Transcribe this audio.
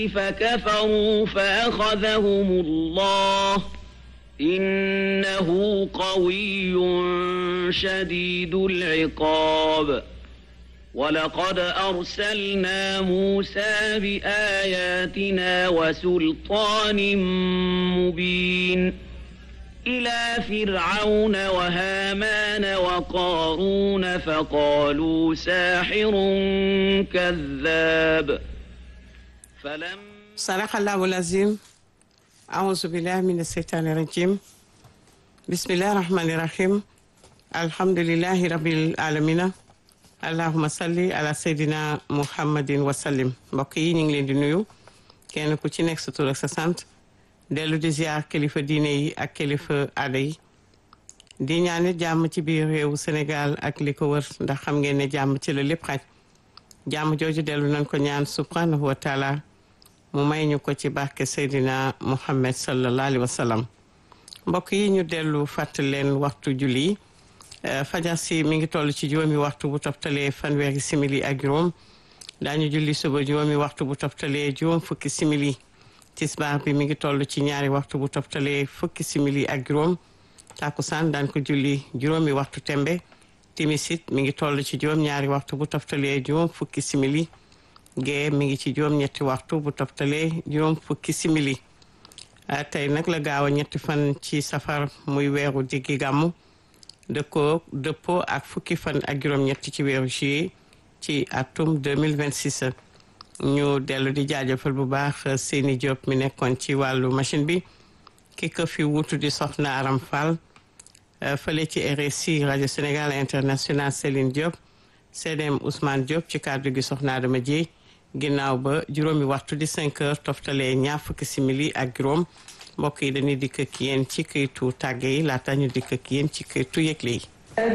فكفروا فأخذهم الله إنه قوي شديد العقاب ولقد أرسلنا موسى بآياتنا وسلطان مبين إلى فرعون وهامان وقارون فقالوا ساحر كذاب فلم صدق الله العظيم أعوذ بالله من الشيطان الرجيم بسم الله الرحمن الرحيم الحمد لله رب العالمين allahuma salli ala seydina muhammadin wasallim mbokk yi ñu ngi leen di nuyu kenn ku ci nekk sa tur ak sa sant dellu di ziar kilifa diine yi ak kilifa aada yi di ñaanit jàmm ci biir réewu Sénégal ak li ko wër ndax xam ngeen ne jàmm ci la lépp xaj jàmm jooju dellu nañ ko ñaan subhanahu wa taala mu may ñu ko ci barke seydina muhammad sallallahu alayhi wa sallam mbokk yi ñu dellu fàttali leen waxtu julli yi fajar si mi ngi toll ci juróomi waxtu bu toftalee fanweeri simili ak juróom daañu julli suba juróomi waxtu bu toftalee juróom fukki simili tisbaar bi mi ngi toll ci ñaari waxtu bu toftalee fukki simili ak juróom takusaan daan ko julli juróomi waxtu tembe timisit mi ngi toll ci juróom ñaari waxtu bu toftalee juróom fukki simili gee mi ngi ci juróom ñetti waxtu bu toftalee juróom fukki simili tey nag la gaaw a ñetti fan ci safar muy weeru diggi gàmmu dëkkoo dëppoo ak fukki fan ak juróom-ñett ci weeru juillet ci atum 2026 ñu dellu di jaajëfal bu baax seeni Diop mi nekkoon ci wàllu machine bi ki ko fi wutu di soxna Aram Fall fële ci RSI rajo Sénégal international Céline Diop CDM Ousmane Diop ci kàddu gi soxna Adama Dieye ginnaaw ba juróomi waxtu di 5 heures toftalee ñaar fukki simili ak juróom mbokk yi dañuy dikk ak yéen ci këytu tàgge yi laata ñu dikk ak yéen ci këytu yëgle yi